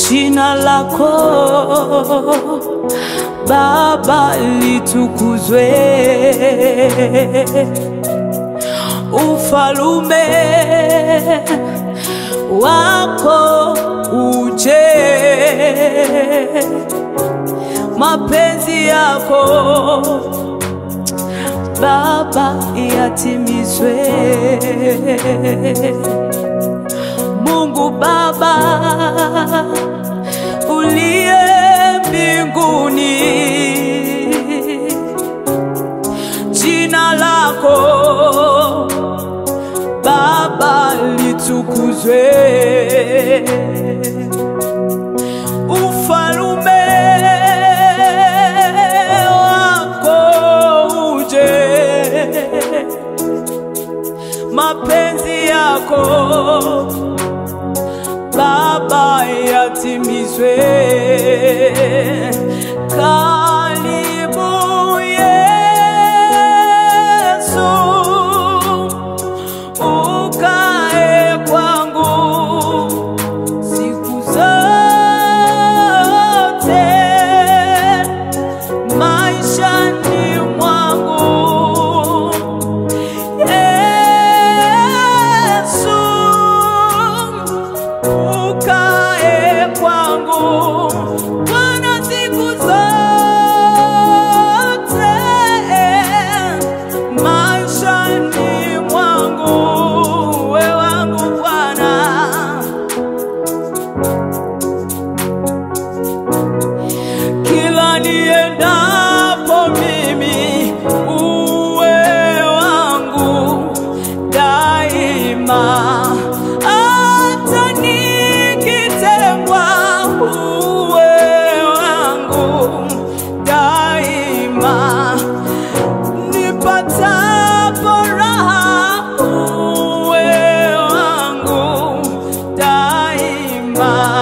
jina lako Baba litukuzwe, ufalume wako uje, mapenzi yako Baba yatimizwe. Mungu Baba uliye mbinguni, jina lako Baba litukuzwe, ufalume wako uje, mapenzi yako Baba yatimizwe. Karibu Yesu, ukae kwangu siku zote maishani mwangu. Yesu, ukae kwangu Bwana siku zote maishani mwangu, we wangu Bwana. Kila niendapo mimi uwe wangu daima, hata nikitengwa uwe wangu daima, nipatapo raha uwe wangu daima